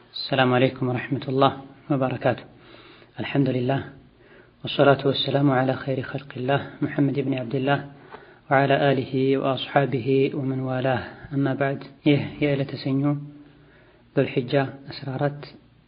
السلام عليكم ورحمة الله وبركاته الحمد لله والصلاة والسلام على خير خلق الله محمد بن عبد الله وعلى آله وأصحابه ومن والاه أما بعد ይህ የዕለተ ሰኞ ዙልሒጃ 14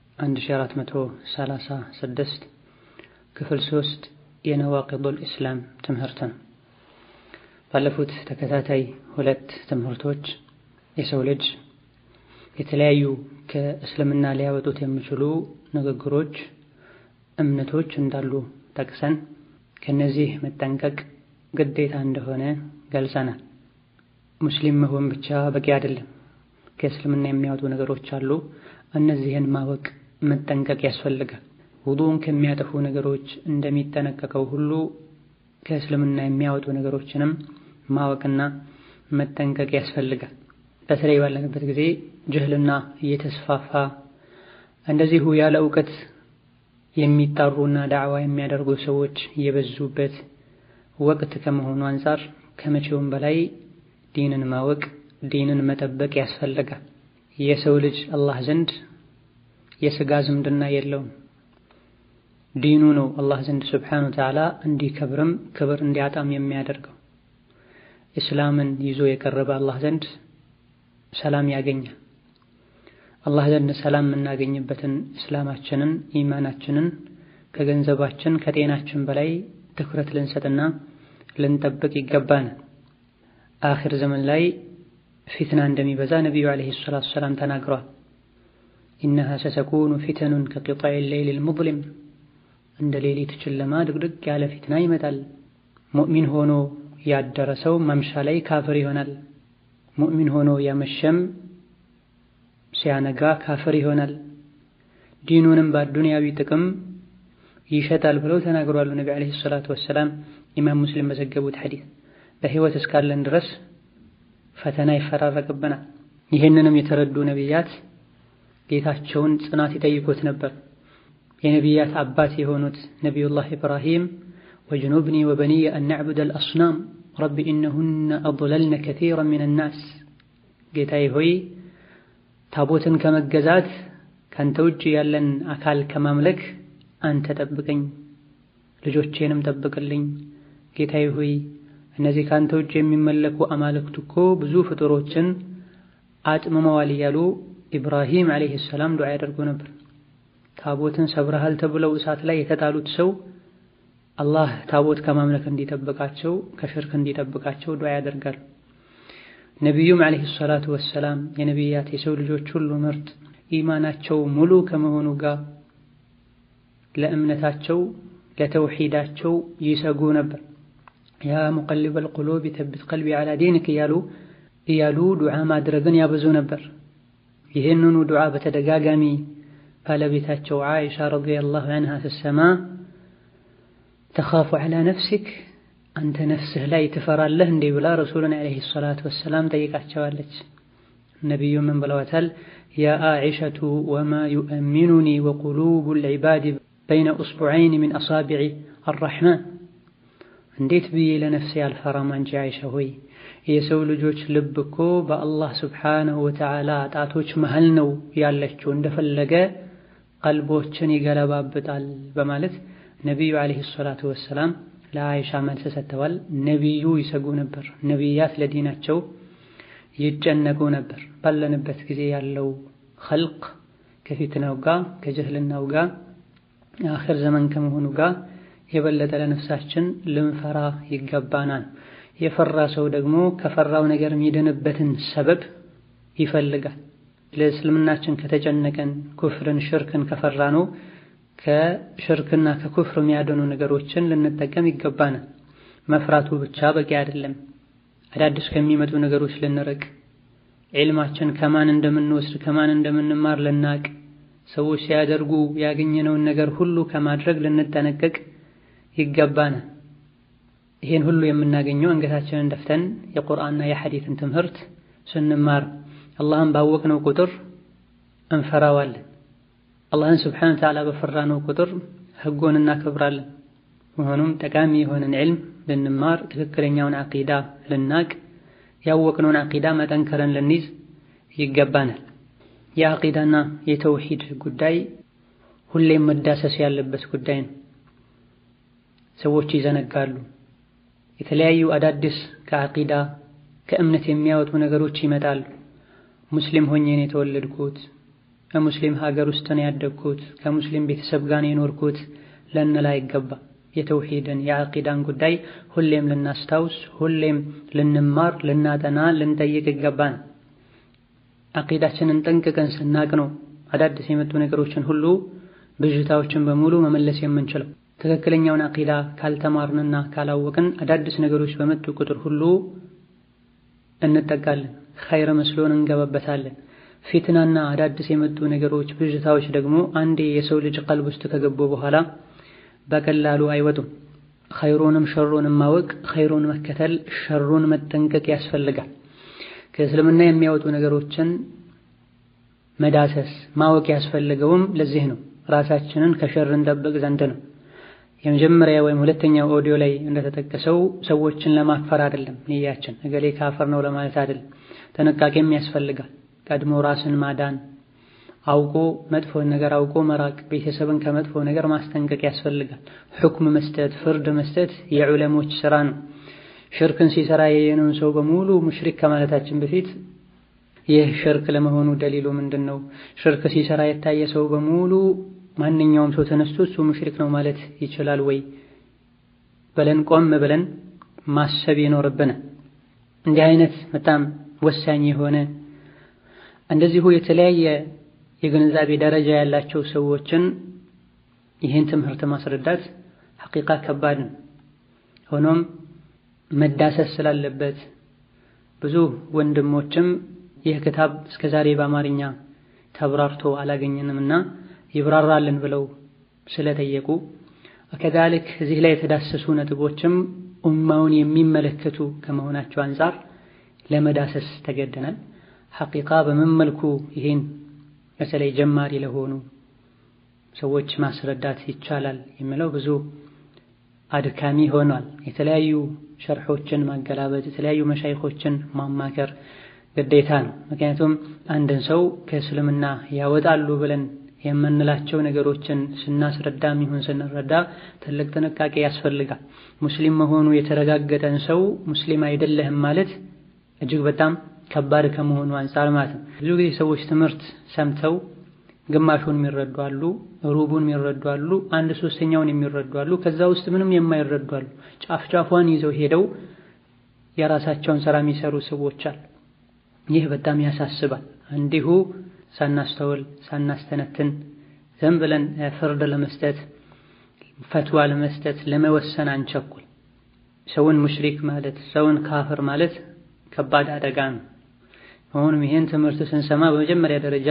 1436 ክፍል 3 የነዋቂዱል ኢስላም ትምህርት ነው። ባለፉት ተከታታይ ሁለት ትምህርቶች የሰው ልጅ የተለያዩ ከእስልምና ሊያወጡት የሚችሉ ንግግሮች፣ እምነቶች እንዳሉ ጠቅሰን ከነዚህ መጠንቀቅ ግዴታ እንደሆነ ገልጸናል። ሙስሊም መሆን ብቻ በቂ አይደለም። ከእስልምና የሚያወጡ ነገሮች አሉ። እነዚህን ማወቅ መጠንቀቅ ያስፈልጋል። ውዱእን ከሚያጠፉ ነገሮች እንደሚጠነቀቀው ሁሉ ከእስልምና የሚያወጡ ነገሮችንም ማወቅና መጠንቀቅ ያስፈልጋል። በተለይ ባለንበት ጊዜ ጅህልና እየተስፋፋ እንደዚሁ ያለ እውቀት የሚጣሩና ዳዕዋ የሚያደርጉ ሰዎች የበዙበት ወቅት ከመሆኑ አንጻር ከመቼውም በላይ ዲንን ማወቅ ዲንን መጠበቅ ያስፈልጋል። የሰው ልጅ አላህ ዘንድ የሥጋ ዝምድና የለውም። ዲኑ ነው አላህ ዘንድ ስብሓነሁ ወተዓላ እንዲከብርም ክብር እንዲያጣም የሚያደርገው። እስላምን ይዞ የቀረበ አላህ ዘንድ ሰላም ያገኛል። አላህ ዘንድ ሰላም የምናገኝበትን እስላማችንን ኢማናችንን ከገንዘባችን ከጤናችን በላይ ትኩረት ልንሰጥና ልንጠብቅ ይገባናል። አኺር ዘመን ላይ ፊትና እንደሚበዛ ነቢዩ ዓለይሂ ሰላቱ ወሰላም ተናግረዋል። ኢነሃ ሰተኩኑ ፊተኑን ከቂጣኢ ሌይሊል ሙዝሊም እንደ ሌሊት ጨለማ ድቅድቅ ያለ ፊትና ይመጣል። ሙእሚን ሆኖ ያደረ ሰው ማምሻ ላይ ካፍር ይሆናል። ሙእሚን ሆኖ ያመሸም ሲያነጋ ካፍር ይሆናል። ዲኑንም በአዱንያዊ ጥቅም ይሸጣል ብለው ተናግሯሉ ነቢ ዓለይሂ ሰላቱ ወሰላም። ኢማም ሙስሊም በዘገቡት ሐዲስ በሕይወት እስካለን ድረስ ፈተና ይፈራረቅብናል። ይህንንም የተረዱ ነቢያት ጌታቸውን ጽናት ይጠይቁት ነበር። የነቢያት አባት የሆኑት ነቢዩላህ ኢብራሂም ወጅኑብኒ ወበኒየ አን ነዕቡደል አስናም ረቢ ኢነሁነ አضለልነ ከሲረን ሚነ ናስ፣ ጌታዬ ሆይ ታቦትን ከመገዛት ካንተ ውጭ ያለን አካል ከማምለክ አንተ ጠብቀኝ፣ ልጆቼንም ጠብቅልኝ። ጌታዬ ሆይ እነዚህ ካንተ ውጭ የሚመለኩ አማልክት እኮ ብዙ ፍጡሮችን አጥምመዋል እያሉ ኢብራሂም ዓለይሂ ሰላም ዱዓ ያደርጉ ነበር። ታቦትን ሰብረሃል ተብለው እሳት ላይ የተጣሉት ሰው አላህ ታቦት ከማምለክ እንዲጠብቃቸው ከሽርክ እንዲጠብቃቸው ዱዓ ያደርጋሉ። ነቢዩም ዓለይሂ ሰላቱ ወሰላም የነቢያት የሰው ልጆች ሁሉ ምርጥ ኢማናቸው ሙሉ ከመሆኑ ጋር ለእምነታቸው ለተውሂዳቸው ይሰጉ ነበር። ያ ሙቀሊበል ቁሉብ ተቢት ቀልቢ ዓላ ዲንክ እያሉ እያሉ ዱዓ ማድረግን ያበዙ ነበር። ይህንኑ ዱዓ በተደጋጋሚ ባለቤታቸው ዓኢሻ ረዲየላሁ ዐንሃ ስትሰማ ተኻፉ ዐላ ነፍሲክ አንተ ነፍስህ ላይ ትፈራለህ እንዴ ብላ ረሱልን ዓለይሂ ሰላቱ ወሰላም ጠይቃቸዋለች። ነቢዩ ምን ብለዋታል? ያ ዓኢሸቱ ወማ ዩእሚኑኒ ወቁሉቡል ዒባድ በይነ ኡስቡዐይን ሚን አሳቢዕ አራሕማን እንዴት ብዬ ለነፍሴ አልፈራም? አንቺ ዓኢሻ ሆይ የሰው ልጆች ልብ እኮ በአላህ ስብሓነሁ ወተዓላ ጣቶች መሃል ነው ያለችው፣ እንደፈለገ ቀልቦችን ይገለባብጣል በማለት ነቢዩ ዓለይሂ ሰላቱ ወሰላም ለዓኢሻ መልስ ሰጥተዋል። ነቢዩ ይሰጉ ነበር። ነቢያት ለዲናቸው ይጨነቁ ነበር። ባለንበት ጊዜ ያለው ኸልቅ ከፊትናው ጋር ከጀህልናው ጋር አኺር ዘመን ከመሆኑ ጋር የበለጠ ለነፍሳችን ልንፈራ ይገባናል። የፈራ ሰው ደግሞ ከፈራው ነገር የሚድንበትን ሰበብ ይፈልጋል። ለእስልምናችን ከተጨነቀን ኩፍርን፣ ሽርክን ከፈራ ነው ከሽርክና ከኩፍር የሚያደኑ ነገሮችን ልንጠቀም ይገባናል። መፍራቱ ብቻ በቂ አይደለም። አዳዲስ ከሚመጡ ነገሮች ልንርቅ፣ ዒልማችን ከማን እንደምንወስድ ከማን እንደምንማር ልናቅ፣ ሰዎች ሲያደርጉ ያገኘነውን ነገር ሁሉ ከማድረግ ልንጠነቀቅ ይገባናል። ይሄን ሁሉ የምናገኘው አንገታችንን ደፍተን የቁርአንና የሐዲትን ትምህርት ስንማር አላህን ባወቅነው ቁጥር እንፈራዋለን። አላህን ስብሓነሁ ወተዓላ በፈራነው ቁጥር ህጎን እናከብራለን። መሆኑም ጠቃሚ የሆነን ዒልም ልንማር፣ ትክክለኛውን ዓቂዳ ልናቅ፣ ያወቅነውን ዓቂዳ መጠንከረን ልንይዝ ይገባናል። የአቂዳና የተውሂድ ጉዳይ ሁሌም መዳሰስ ያለበት ጉዳይ ነው። ሰዎች ይዘነጋሉ። የተለያዩ አዳዲስ ከአቂዳ ከእምነት የሚያወጡ ነገሮች ይመጣሉ። ሙስሊም ሆኜ ነው የተወለድኩት፣ ከሙስሊም ሀገር ውስጥ ነው ያደግኩት፣ ከሙስሊም ቤተሰብ ጋር ነው የኖርኩት ልንል አይገባ። የተውሂድን የአቂዳን ጉዳይ ሁሌም ልናስታውስ፣ ሁሌም ልንማር፣ ልናጠና፣ ልንጠይቅ ይገባን። አቂዳችንን ጠንቅቀን ስናቅ ነው አዳዲስ የመጡ ነገሮችን ሁሉ ብዥታዎችን በሙሉ መመለስ የምንችለው። ትክክለኛውን አቂዳ ካልተማርንና ካላወቅን አዳዲስ ነገሮች በመጡ ቁጥር ሁሉ እንጠቃለን፣ ኸይር መስሎን እንገባበታለን። ፊትናና አዳዲስ የመጡ ነገሮች ብዥታዎች ደግሞ አንዴ የሰው ልጅ ቀልብ ውስጥ ከገቡ በኋላ በቀላሉ አይወጡም። ኸይሩንም ሸሩንም ማወቅ፣ ኸይሩን መከተል፣ ሸሩን መጠንቀቅ ያስፈልጋል። ከእስልምና የሚያወጡ ነገሮችን መዳሰስ ማወቅ ያስፈልገውም ለዚህ ነው። ራሳችንን ከሸር እንጠብቅ ዘንድ ነው። የመጀመሪያ ወይም ሁለተኛው ኦዲዮ ላይ እንደተጠቀሰው ሰዎችን ለማክፈር አይደለም ንያችን፣ እገሌ ካፈር ነው ለማለት አይደለም። ጥንቃቄም ያስፈልጋል። ቀድሞ ራስን ማዳን፣ አውቆ መጥፎን ነገር አውቆ መራቅ፣ ቤተሰብን ከመጥፎ ነገር ማስጠንቀቅ ያስፈልጋል። ሁክም መስጠት፣ ፍርድ መስጠት የዑለሞች ስራ ነው። ሽርክን ሲሰራ የየነውን ሰው በሙሉ ሙሽሪክ ከማለታችን በፊት ይህ ሽርክ ለመሆኑ ደሊሉ ምንድን ነው? ሽርክ ሲሰራ የታየ ሰው በሙሉ ማንኛውም ሰው ተነስቶ እሱ ሙሽሪክ ነው ማለት ይችላል ወይ ብለን ቆም ብለን ማሰብ ይኖርብናል። እንዲህ አይነት በጣም ወሳኝ የሆነ እንደዚሁ የተለያየ የግንዛቤ ደረጃ ያላቸው ሰዎችን ይህን ትምህርት ማስረዳት ሐቂቃ ከባድ ነው። ሆኖም መዳሰስ ስላለበት ብዙ ወንድሞችም ይህ ክታብ እስከዛሬ በአማርኛ ተብራርቶ አላገኘንምና ይብራራልን ብለው ስለጠየቁ ከዛልክ እዚህ ላይ የተዳሰሱ ነጥቦችም ኡማውን የሚመለከቱ ከመሆናቸው አንጻር ለመዳሰስ ተገደናል። ሐቂቃ በምን መልኩ ይህን በተለይ ጀማሪ ለሆኑ ሰዎች ማስረዳት ይቻላል የሚለው ብዙ አድካሚ ሆኗል። የተለያዩ ሸርሖችን ማገላበጥ፣ የተለያዩ መሻይኾችን ማማከር ግዴታ ነው። ምክንያቱም አንድን ሰው ከእስልምና ያወጣሉ ብለን የምንላቸው ነገሮችን ስናስረዳም ይሁን ስንረዳ ትልቅ ጥንቃቄ ያስፈልጋል። ሙስሊም መሆኑ የተረጋገጠን ሰው ሙስሊም አይደለህም ማለት እጅግ በጣም ከባድ ከመሆኑ አንጻር ማለት ነው። ብዙ ጊዜ ሰዎች ትምህርት ሰምተው ግማሹን የሚረዱ አሉ፣ ሩቡን የሚረዱ አሉ፣ አንድ ሶስተኛውን የሚረዱ አሉ፣ ከዛ ውስጥ ምንም የማይረዱ አሉ። ጫፍ ጫፏን ይዘው ሄደው የራሳቸውን ስራ የሚሰሩ ሰዎች አሉ። ይህ በጣም ያሳስባል። እንዲሁ ሳናስተውል ሳናስተነትን ዝም ብለን ፍርድ ለመስጠት ፈትዋ ለመስጠት ለመወሰን አንቸኩል። ሰውን ሙሽሪክ ማለት ሰውን ካፍር ማለት ከባድ አደጋ ነው። አሁንም ይህን ትምህርት ስንሰማ በመጀመሪያ ደረጃ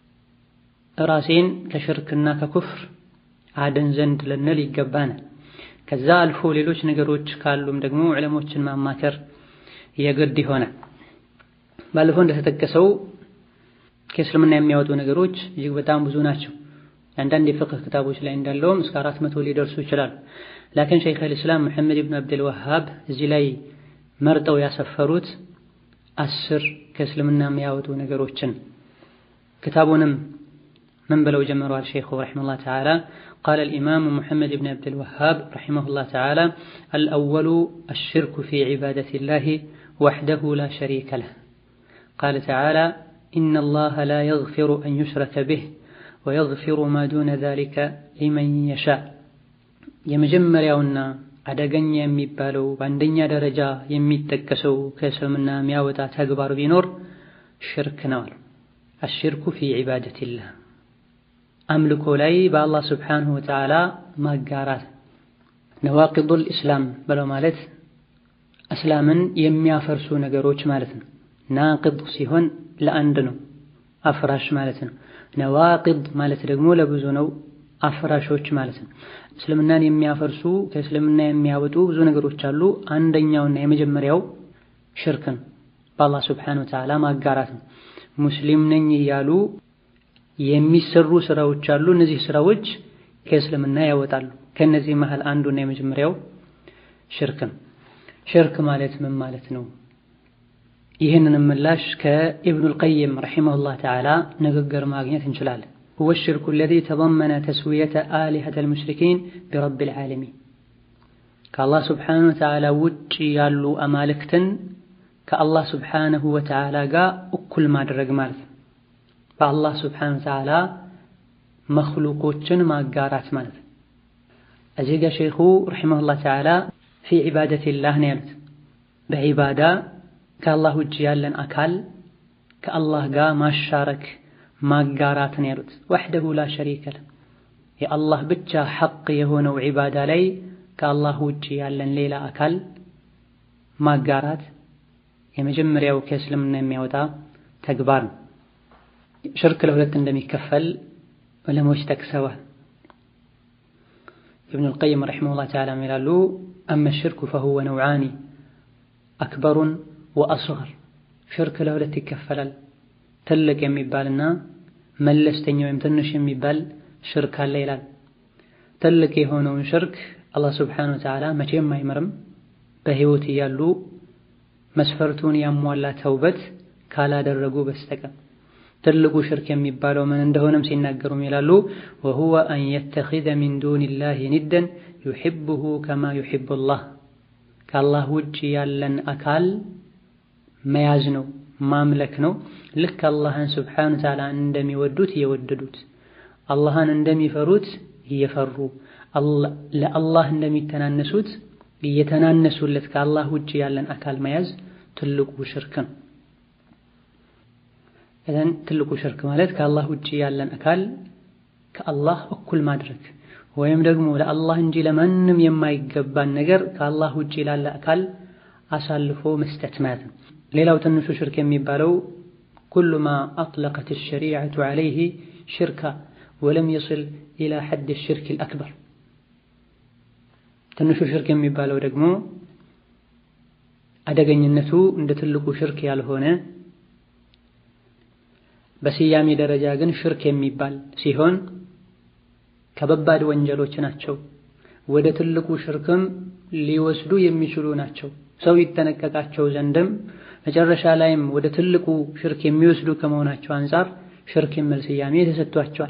ራሴን ከሽርክና ከኩፍር አድን ዘንድ ልንል ይገባናል። ከዛ አልፎ ሌሎች ነገሮች ካሉም ደግሞ ዕለሞችን ማማከር የግድ ይሆናል። ባለፈው እንደተጠቀሰው ከእስልምና የሚያወጡ ነገሮች እጅግ በጣም ብዙ ናቸው። አንዳንድ የፍቅህ ክታቦች ላይ እንዳለውም እስከ አራት መቶ ሊደርሱ ይችላሉ። ላኪን ሸይኽ አልእስላም ሙሐመድ ብን አብድል ወሃብ እዚህ ላይ መርጠው ያሰፈሩት አስር ከእስልምና የሚያወጡ ነገሮችን ክታቡንም ምን ብለው ጀምረዋል ሸይኹ ረሒመሁላህ ተዓላ ቃለ አልኢማሙ ሙሐመድ ብን አብድል ወሃብ ረሒመሁላህ ተዓላ አልአወሉ አሽርኩ ፊ ዒባደቲላሂ ወሕደሁ ላ ሸሪከ ለህ ቃለ ተዓላ ኢነ አላህ ላ የግፊሩ አን ዩሽረከ ቢህ ወየግፊሩ ማ ዱነ ዛሊከ ሊመን የሻእ የመጀመሪያውና አደገኛ የሚባለው በአንደኛ ደረጃ የሚጠቀሰው ከእስልምና የሚያወጣ ተግባር ቢኖር ሽርክ ነው አሉ። አሽርኩ ፊ ዒባደቲላህ አምልኮ ላይ በአላህ ስብሓንሁ ወተዓላ ማጋራት። ነዋቂዱል ኢስላም ብለው ማለት እስላምን የሚያፈርሱ ነገሮች ማለት ነው። ናቂድ ሲሆን ለአንድ ነው፣ አፍራሽ ማለት ነው። ነዋቂድ ማለት ደግሞ ለብዙ ነው፣ አፍራሾች ማለት ነው። እስልምናን የሚያፈርሱ ከእስልምና የሚያወጡ ብዙ ነገሮች አሉ። አንደኛውና የመጀመሪያው ሽርክ ነው፣ በአላህ ስብሓንሁ ወተዓላ ማጋራት ነው። ሙስሊም ነኝ እያሉ የሚሰሩ ስራዎች አሉ። እነዚህ ስራዎች ከእስልምና ያወጣሉ። ከእነዚህ መሃል አንዱና የመጀመሪያው ሽርክ ነው። ሽርክ ማለት ምን ማለት ነው? ይህንን ምላሽ ከኢብኑል ቀይም ረሒመሁላህ ተዓላ ንግግር ማግኘት እንችላለን። ሁወ ሽርኩ አለዚ ተضመነ ተስዊየተ አሊሀተል ሙሽሪኪን ቢረቢል ዓለሚን ከአላህ ስብሓነሁ ወተዓላ ውጭ ያሉ አማልክትን ከአላህ ስብሓነሁ ወተዓላ ጋር እኩል ማድረግ ማለት ነው። በአላህ ስብሓነሁ ወተዓላ መኽሉቆችን ማጋራት ማለት ነው። እዚህ ጋር ሼኹ ረሒመሁላህ ተዓላ ፊ ዒባደቲላህ ነው ያሉት። በዒባዳ ከአላህ ውጭ ያለን አካል ከአላህ ጋር ማሻረክ ማጋራት ነው ያሉት። ወሕደሁ ላ ሸሪከ ለህ የአላህ ብቻ ሐቅ የሆነው ዒባዳ ላይ ከአላህ ውጭ ያለን ሌላ አካል ማጋራት የመጀመሪያው ከእስልምና የሚያወጣ ተግባር ነው። ሽርክ ለሁለት እንደሚከፈል ዑለሞች ጠቅሰዋል። ኢብኑል ቀይም ረሒመሁላህ ተዓላ ይላሉ አመ ሽርኩ ፈሁወ ነውዓኒ አክበሩን ወአስገር ሽርክ ለሁለት ይከፈላል። ትልቅ የሚባልና መለስተኛ ወይም ትንሽ የሚባል ሽርክ አለ ይላል። ትልቅ የሆነውን ሽርክ አላህ ስብሓነሁ ወተዓላ መቼም አይምርም በሕይወት እያሉ መስፈርቱን ያሟላ ተውበት ካላደረጉ በስተቀር። ትልቁ ሽርክ የሚባለው ምን እንደሆነም ሲናገሩም ይላሉ ወሁወ አን የተኺዘ ሚን ዱኒላሂ ኒደን ዩሒቡሁ ከማ ዩሒቡላህ ከአላህ ውጭ ያለን አካል መያዝ ነው ማምለክ ነው። ልክ አላህን ስብሓነሁ ወተዓላ እንደሚወዱት እየወደዱት አላህን እንደሚፈሩት እየፈሩ ለአላህ እንደሚተናነሱት እየተናነሱለት ከአላህ ውጭ ያለን አካል መያዝ ትልቁ ሽርክ ነው። እዘን ትልቁ ሽርክ ማለት ከአላህ ውጭ ያለን አካል ከአላህ እኩል ማድረግ ወይም ደግሞ ለአላህ እንጂ ለማንም የማይገባን ነገር ከአላህ ውጭ ላለ አካል አሳልፎ መስጠት ማለት ነው። ሌላው ትንሹ ሽርክ የሚባለው ኩሉ ማ አጥለቀት ሸሪዐቱ ዐለይሂ ሽርካ ወለም የስል ኢላ ሐድ ሽርክ አልአክበር። ትንሹ ሽርክ የሚባለው ደግሞ አደገኝነቱ እንደ ትልቁ ሽርክ ያልሆነ በስያሜ ደረጃ ግን ሽርክ የሚባል ሲሆን ከበባድ ወንጀሎች ናቸው። ወደ ትልቁ ሽርክም ሊወስዱ የሚችሉ ናቸው። ሰው ይጠነቀቃቸው ዘንድም መጨረሻ ላይም ወደ ትልቁ ሽርክ የሚወስዱ ከመሆናቸው አንጻር ሽርክ የሚል ስያሜ ተሰጥቷቸዋል።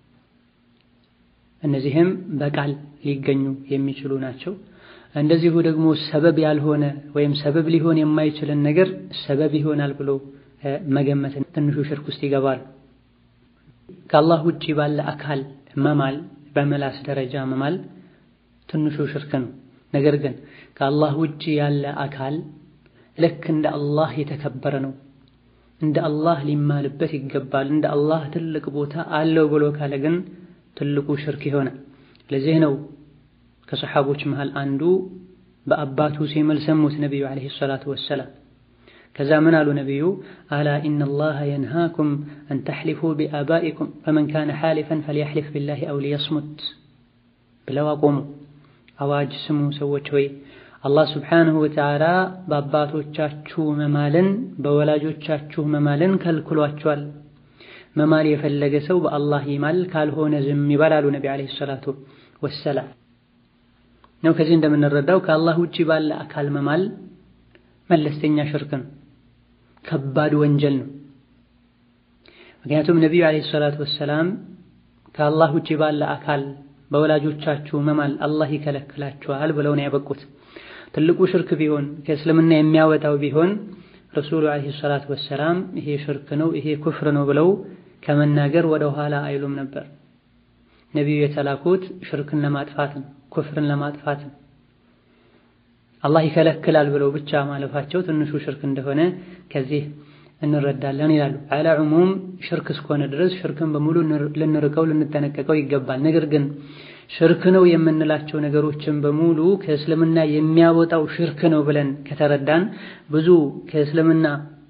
እነዚህም በቃል ሊገኙ የሚችሉ ናቸው። እንደዚሁ ደግሞ ሰበብ ያልሆነ ወይም ሰበብ ሊሆን የማይችልን ነገር ሰበብ ይሆናል ብሎ መገመት ትንሹ ሽርክ ውስጥ ይገባል። ከአላህ ውጪ ባለ አካል መማል በመላስ ደረጃ መማል ትንሹ ሽርክ ነው። ነገር ግን ከአላህ ውጪ ያለ አካል ልክ እንደ አላህ የተከበረ ነው፣ እንደ አላህ ሊማልበት ይገባል፣ እንደ አላህ ትልቅ ቦታ አለው ብሎ ካለ ግን ትልቁ ሽርክ ይሆናል። ለዚህ ነው ከሰሓቦች መሃል አንዱ በአባቱ ሲምል ሰሙት ነቢዩ ዓለይሂ ሰላቱ ወሰላም። ከዛ ምን አሉ ነቢዩ? አላ ኢነላሃ የንሃኩም አን ተሕሊፉ ቢአባኢኩም ፈመን ካነ ሓሊፈን ፈልየሕሊፍ ቢላሂ አው ሊየስሙት ብለው አቆሙ። አዋጅ ስሙ ሰዎች ሆይ አላህ ስብሓንሁ ወተዓላ በአባቶቻችሁ መማልን በወላጆቻችሁ መማልን ከልክሏቸዋል። መማል የፈለገ ሰው በአላህ ይማል፣ ካልሆነ ዝም ይበል አሉ ነቢ ዓለይሂ ሰላቱ ወሰላም። ነው ከዚህ እንደምንረዳው ከአላህ ውጭ ባለ አካል መማል መለስተኛ ሽርክ ነው፣ ከባድ ወንጀል ነው። ምክንያቱም ነቢዩ ዓለይሂ ሰላቱ ወሰላም ከአላህ ውጭ ባለ አካል በወላጆቻችሁ መማል አላህ ይከለክላችኋል ብለው ነው ያበቁት። ትልቁ ሽርክ ቢሆን ከእስልምና የሚያወጣው ቢሆን ረሱሉ ዓለይሂ ሰላቱ ወሰላም ይሄ ሽርክ ነው፣ ይሄ ኩፍር ነው ብለው ከመናገር ወደ ኋላ አይሉም ነበር። ነቢዩ የተላኩት ሽርክን ለማጥፋት ነው፣ ኩፍርን ለማጥፋት ነው። አላህ ይከለክላል ብለው ብቻ ማለፋቸው ትንሹ ሽርክ እንደሆነ ከዚህ እንረዳለን ይላሉ። አላ ዑሙም ሽርክ እስከሆነ ድረስ ሽርክን በሙሉ ልንርቀው ልንጠነቀቀው ይገባል። ነገር ግን ሽርክ ነው የምንላቸው ነገሮችን በሙሉ ከእስልምና የሚያወጣው ሽርክ ነው ብለን ከተረዳን ብዙ ከእስልምና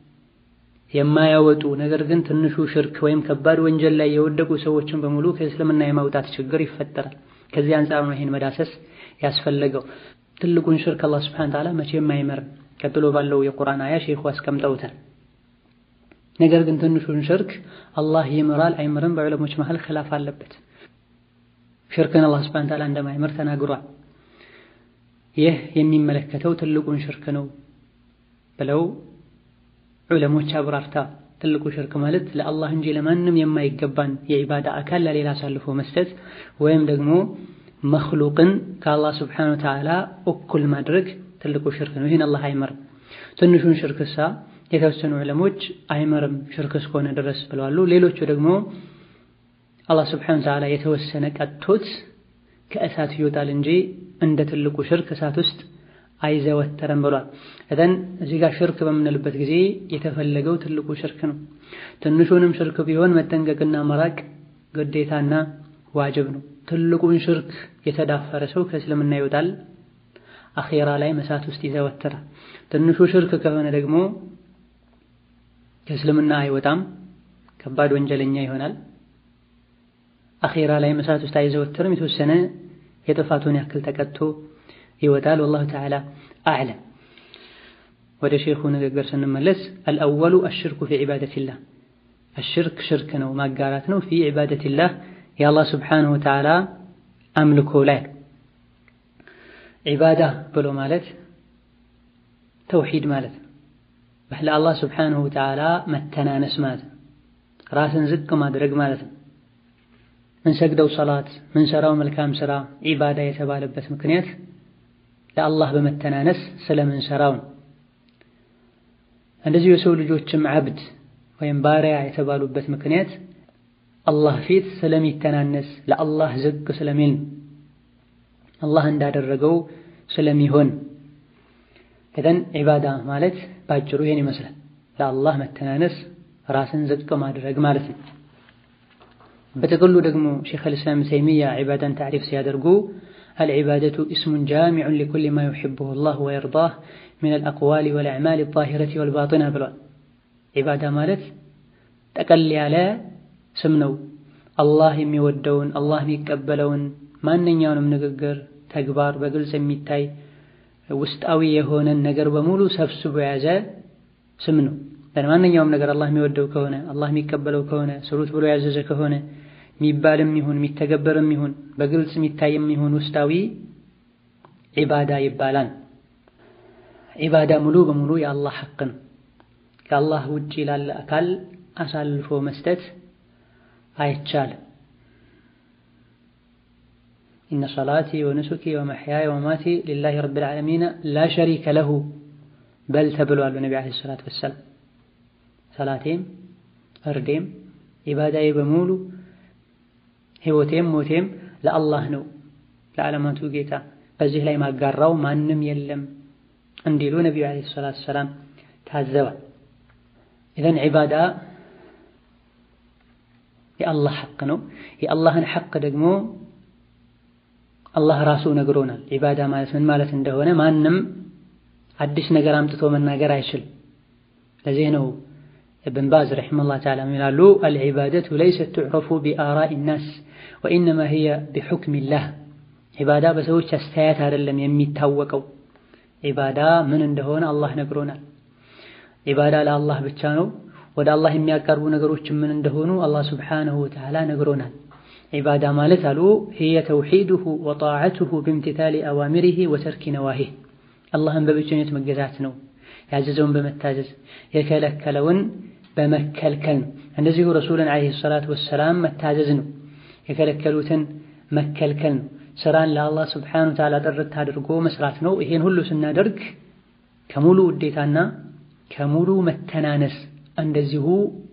የማያወጡ ነገር ግን ትንሹ ሽርክ ወይም ከባድ ወንጀል ላይ የወደቁ ሰዎችን በሙሉ ከእስልምና የማውጣት ችግር ይፈጠራል። ከዚህ አንጻር ነው ይሄን መዳሰስ ያስፈለገው። ትልቁን ሽርክ አላህ ሱብሓነሁ ወተዓላ መቼም አይመርም። ቀጥሎ ባለው የቁርአን አያ ሼኹ አስቀምጠውታል። ነገር ግን ትንሹን ሽርክ አላህ ይምራል አይምርም በዑለሞች መሃል ኺላፍ አለበት። ሽርክን አላህ ሱብሓነሁ ወተዓላ እንደማይምር ተናግሯል። ይህ የሚመለከተው ትልቁን ሽርክ ነው ብለው ዑለሞች አብራርታ ትልቁ ሽርክ ማለት ለአላህ እንጂ ለማንም የማይገባን የዒባዳ አካል ለሌላ አሳልፎ መስጠት ወይም ደግሞ መክሉቅን ከአላህ ስብሓነሁ ወተዓላ እኩል ማድረግ ትልቁ ሽርክ ነው። ይህን አላህ አይመርም። ትንሹን ሽርክሳ የተወሰኑ ዑለሞች አይመርም ሽርክ እስከሆነ ድረስ ብለዋሉ። ሌሎቹ ደግሞ አላህ ስብሓነሁ ወተዓላ የተወሰነ ቀጥቶት ከእሳት ይወጣል እንጂ እንደ ትልቁ ሽርክ እሳት ውስጥ አይዘወተረም ብሏል። እተን እዚህ ጋር ሽርክ በምንልበት ጊዜ የተፈለገው ትልቁ ሽርክ ነው። ትንሹንም ሽርክ ቢሆን መጠንቀቅና መራቅ ግዴታና ዋጅብ ነው። ትልቁን ሽርክ የተዳፈረ ሰው ከእስልምና ይወጣል፣ አኼራ ላይ እሳት ውስጥ ይዘወተራል። ትንሹ ሽርክ ከሆነ ደግሞ ከእስልምና አይወጣም፣ ከባድ ወንጀለኛ ይሆናል። አኼራ ላይ እሳት ውስጥ አይዘወተርም። የተወሰነ የጥፋቱን ያክል ተቀጥቶ ይወጣል። ወላሁ ተዓላ አዕለም። ወደ ሼኹ ንግግር ስንመለስ አልአወሉ አሽርኩ ፊ ዒባደቲላህ አሽርክ ሽርክ ነው ማጋራት ነው። ፊ ዒባደቲላህ የአላህ ስብሓነሁ ወተዓላ አምልኮ ላይ ዒባዳ ብሎ ማለት ተውሂድ ማለት ነው። ለአላህ ስብሓነሁ ወተዓላ መተናነስ ማለት ነው። ራስን ዝቅ ማድረግ ማለት ነው። ምንሰግደው ሰላት ምንሰራው መልካም ስራ ዒባዳ የተባለበት ምክንያት ለአላህ በመተናነስ ስለምንሰራው ነው። እንደዚሁ የሰው ልጆችም ዓብድ ወይም ባሪያ የተባሉበት ምክንያት አላህ ፊት ስለሚተናነስ ለአላህ ዝቅ ስለሚል ነው። አላህ እንዳደረገው ስለሚሆን እዘን ዒባዳ ማለት ባጭሩ ይሄን ይመስላል። ለአላህ መተናነስ ራስን ዝቅ ማድረግ ማለት ነው። በጥቅሉ ደግሞ ሼኽ አልእስላም ተይሚያ ዒባዳን ታዕሪፍ ሲያደርጉ አልዒባደቱ እስሙን ጃሚዑን ሊኩሊ ማ ዩሒቡሁ ላህ ወየርዳህ ሚን አልአቅዋሊ ወልአዕማል አዛሂረቲ ወልባጢና ብሏል። ዒባዳ ማለት ጠቀል ያለ ስም ነው። አላህ የሚወደውን አላህ የሚቀበለውን ማንኛውንም ንግግር፣ ተግባር በግልጽ የሚታይ ውስጣዊ የሆነን ነገር በሙሉ ሰብስቦ የያዘ ስም ነው። ማንኛውም ነገር አላህ የሚወደው ከሆነ አላህ የሚቀበለው ከሆነ ስሩት ብሎ ያዘዘ ከሆነ የሚባልም ይሁን የሚተገበርም ይሁን በግልጽ የሚታይም ይሁን ውስጣዊ ዒባዳ ይባላል። ዒባዳ ሙሉ በሙሉ የአላህ ሐቅ ነው። ከአላህ ውጭ ላለ አካል አሳልፎ መስጠት አይቻልም። ኢነ ሰላቲ ወኑሱኪ ወመሕያየ ወመማቲ ሊላሂ ረቢል ዓለሚን ላ ሸሪከ ለሁ በል ተብሏል በነቢ ዓለይሂ ሰላቱ ወሰላም። ሰላቴም እርዴም ዒባዳዬ በሙሉ ሕይወቴም ሞቴም ለአላህ ነው ለዓለማቱ ጌታ፣ በዚህ ላይ ማጋራው ማንም የለም እንዲሉ ነቢዩ ዓለይሂ ሰላቱ ወሰላም ታዘዋል። ኢዘን ዒባዳ የአላህ ሐቅ ነው። የአላህን ሐቅ ደግሞ አላህ ራሱ ነግሮናል። ዒባዳ ማለት ምን ማለት እንደሆነ ማንም አዲስ ነገር አምጥቶ መናገር አይችልም። ለዚህ ነው እብን ባዝ ረሒመሁላህ ተዓላ ይላሉ አልዒባደቱ ለይሰት ቱዕረፉ ቢአራኢ ናስ ወኢነማ ሂየ ቢሑክሚላህ። ዒባዳ በሰዎች አስተያየት አይደለም የሚታወቀው። ዒባዳ ምን እንደሆነ አላህ ነግሮናል። ዒባዳ ለአላህ ብቻ ነው። ወደ አላህ የሚያቀርቡ ነገሮች ምን እንደሆኑ አላህ ሱብሓነሁ ወተዓላ ነግሮናል። ዒባዳ ማለት አሉ ሂየ ተውሒዱሁ ወጣዓቱሁ ብምትታሊ አዋሚሪሂ ወተርኪ ነዋሂህ አላህን በብቸኝነት መገዛት ነው። ያዘዘውን በመታዘዝ የከለከለውን በመከልከል ነው። እንደዚሁ ረሱልን ዓለይሂ ሰላቱ ወሰላም መታዘዝ ነው። የከለከሉትን መከልከል ነው። ስራን ለአላህ ስብሓነሁ ወተዓላ ጥርት አድርጎ መስራት ነው። ይሄን ሁሉ ስናደርግ ከሙሉ ውዴታና ከሙሉ መተናነስ እንደዚሁ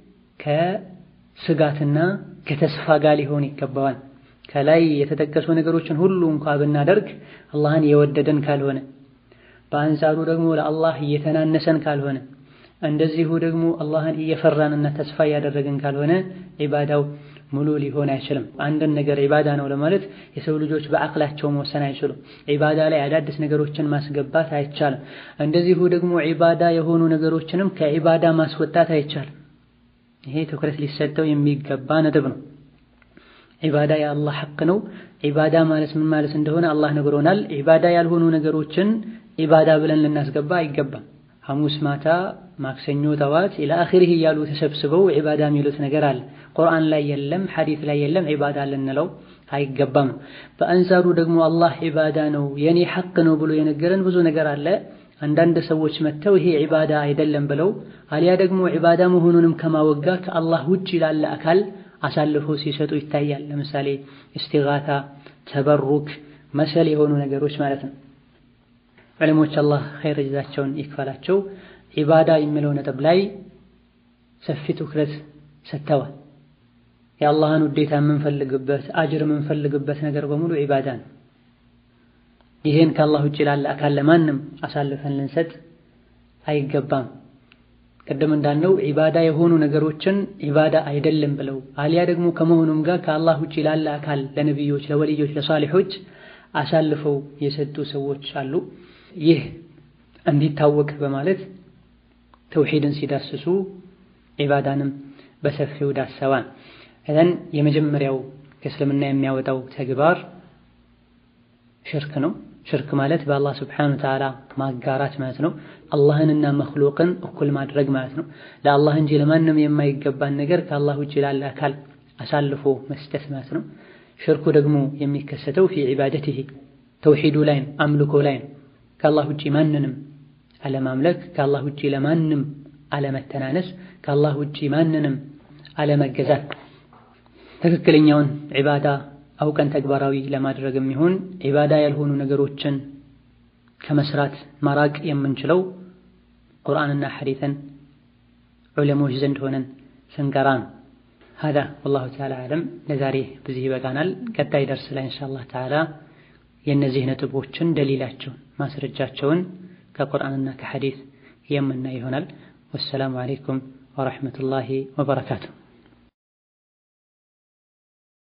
ከስጋትና ከተስፋ ጋር ሊሆን ይገባዋል። ከላይ የተጠቀሱ ነገሮችን ሁሉ እንኳ ብናደርግ አላህን የወደደን ካልሆነ በአንጻሩ ደግሞ ለአላህ እየተናነሰን ካልሆነ እንደዚሁ ደግሞ አላህን እየፈራንና ተስፋ እያደረግን ካልሆነ ዒባዳው ሙሉ ሊሆን አይችልም። አንድን ነገር ዒባዳ ነው ለማለት የሰው ልጆች በአቅላቸው መወሰን አይችሉም። ዒባዳ ላይ አዳዲስ ነገሮችን ማስገባት አይቻልም። እንደዚሁ ደግሞ ዒባዳ የሆኑ ነገሮችንም ከዒባዳ ማስወጣት አይቻልም። ይሄ ትኩረት ሊሰጠው የሚገባ ነጥብ ነው። ዒባዳ የአላህ ሐቅ ነው። ዒባዳ ማለት ምን ማለት እንደሆነ አላህ ነግሮናል። ዒባዳ ያልሆኑ ነገሮችን ዒባዳ ብለን ልናስገባ አይገባም። ሐሙስ ማታ፣ ማክሰኞ ጠዋት ኢላ አኺሪህ እያሉ ተሰብስበው ዒባዳ የሚሉት ነገር አለ። ቁርአን ላይ የለም፣ ሐዲስ ላይ የለም፣ ዒባዳ ልንለው አይገባም። በአንጻሩ ደግሞ አላህ ዒባዳ ነው የኔ ሐቅ ነው ብሎ የነገረን ብዙ ነገር አለ። አንዳንድ ሰዎች መጥተው ይሄ ዒባዳ አይደለም ብለው አሊያ ደግሞ ዒባዳ መሆኑንም ከማወጋ ከአላህ ውጭ ላለ አካል አሳልፎ ሲሰጡ ይታያል። ለምሳሌ እስቲጋታ፣ ተበሩክ መሰል የሆኑ ነገሮች ማለት ነው። ዕለሞች አላህ ኸይር ጀዛቸውን ይክፈላቸው ዒባዳ የሚለው ነጥብ ላይ ሰፊ ትኩረት ሰጥተዋል። የአላህን ውዴታ የምንፈልግበት አጅር የምንፈልግበት ነገር በሙሉ ዒባዳ ነው። ይህን ከአላህ ውጭ ላለ አካል ለማንም አሳልፈን ልንሰጥ አይገባም። ቅድም እንዳልነው ዒባዳ የሆኑ ነገሮችን ዒባዳ አይደለም ብለው አሊያ ደግሞ ከመሆኑም ጋር ከአላህ ውጭ ላለ አካል ለነቢዮች፣ ለወልዮች፣ ለሷሊሖች አሳልፈው የሰጡ ሰዎች አሉ። ይህ እንዲታወቅ በማለት ተውሂድን ሲዳስሱ ዒባዳንም በሰፊው ዳሰዋን። እዘን የመጀመሪያው ከእስልምና የሚያወጣው ተግባር ሽርክ ነው። ሽርክ ማለት በአላህ ስብሓነሁ ወተዓላ ማጋራት ማለት ነው። አላህንና መክሉቅን እኩል ማድረግ ማለት ነው። ለአላህ እንጂ ለማንም የማይገባን ነገር ከአላህ ውጭ ላለ አካል አሳልፎ መስጠት ማለት ነው። ሽርኩ ደግሞ የሚከሰተው ፊ ዒባደቲሂ ተውሂዱ ላይ ነው፣ አምልኮ ላይ ነው። ከአላህ ውጭ ማንንም አለማምለክ፣ ከአላህ ውጭ ለማንም አለመተናነስ፣ ከአላህ ውጭ ማንንም አለመገዛት ትክክለኛውን ዒባዳ አውቀን ተግባራዊ ለማድረግ የሚሆን ዒባዳ ያልሆኑ ነገሮችን ከመስራት ማራቅ የምንችለው ቁርአንና ሐዲትን ዑለሞች ዘንድ ሆነን ስንቀራ ነው። ሀዳ ወላሁ ተዓላ አዕለም። ለዛሬ በዚህ ይበቃናል። ቀጣይ ደርስ ላይ ኢንሻአላህ ተዓላ የእነዚህ ነጥቦችን ደሊላቸውን ማስረጃቸውን ከቁርአንና ከሐዲት የምናይ ይሆናል። ወሰላሙ ዓለይኩም ወረሕመቱላሂ ወበረካቱሁ።